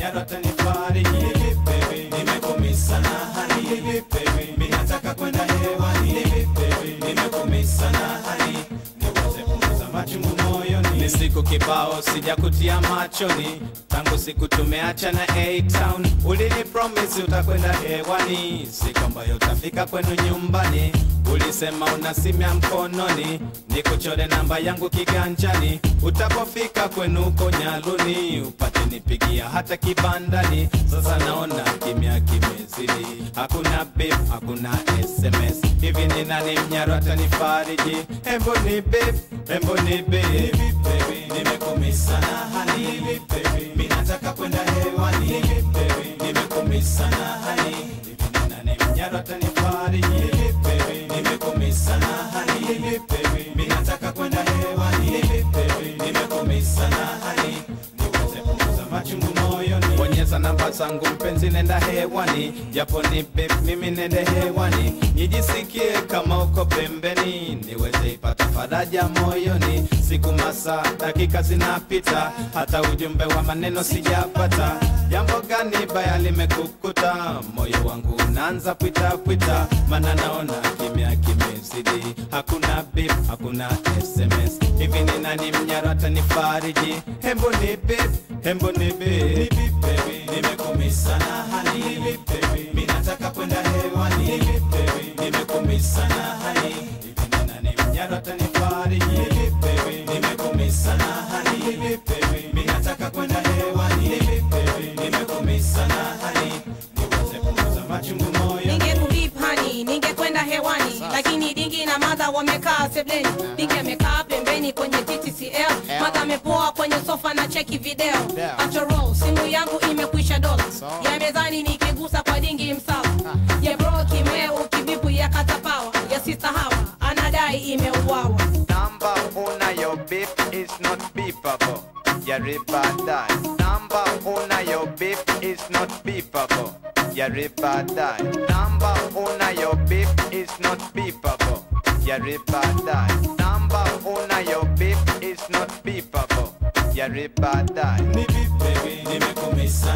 mnyaro atanifariji Hivi baby nimekumisa na hani Hivi baby mimi nataka kwenda hewani Hivi baby nimekumisa na hani niweze punguza machungu moyoni ni siku kibao sijakutia machoni tangu siku tumeacha na A-Town ulini promise utakwenda hewani siku ambayo utafika kwenu nyumbani ulisema una simu ya mkononi nikuchore namba yangu kiganjani utapofika kwenu uko nyaluni upate nipigia hata kibandani sasa naona kimya kimezidi hakuna bip hakuna sms hivi ni nani mnyaro atanifariji hembo ni bip hembo ni bip baby nimekumisa na hani hivi baby mimi nataka kwenda hewani hivi baby nimekumisa na hani hivi ni nani mnyaro atanifariji hivi baby nimekumisa na hani hivi baby mimi nataka kwenda hewani hivi baby nimekumisa na hani niweze punguza machungu moyoni bonyeza namba zangu mpenzi nenda hewani japo ni pep mimi nende hewani nijisikie kama uko pembeni niweze ipata faraja moyoni siku masaa dakika zinapita hata ujumbe wa maneno sijapata jambo gani baya limekukuta moyo wangu unaanza pwita pwita mana naona kimya kimezidi hakuna bip hakuna sms hivi ni nani mnyaro atanifariji hembo ni bip hembo ni bip baby nimekumisa na hani hivi baby mimi nataka kwenda hewani hivi baby nimekumisa na hani hivi ni nani mnyaro atanifariji hivi baby nimekumisa na hani hivi baby mimi nataka kwenda hewani hivi baby nimekumisa na hani niweze punguza machungu moyo ningekulip hani ningekwenda hewani lakini dingi na madha wamekaa sebleni dingi amekaa pembeni kwenye ttcl madha amepoa kwenye sofa na cheki video after all simu yangu imekwisha dola ya mezani nikigusa kwa dingi msala ya bro kimeu kibipu ya katapawa ya sista hawa anadai imeuawa Number unayo beef is not beefable. Yariba die. Number unayo beef is not beefable. Yariba die. Number unayo beef is not beefable. Yariba die. Number unayo beef is not beefable. Yariba die. ni bip baby nimekumisa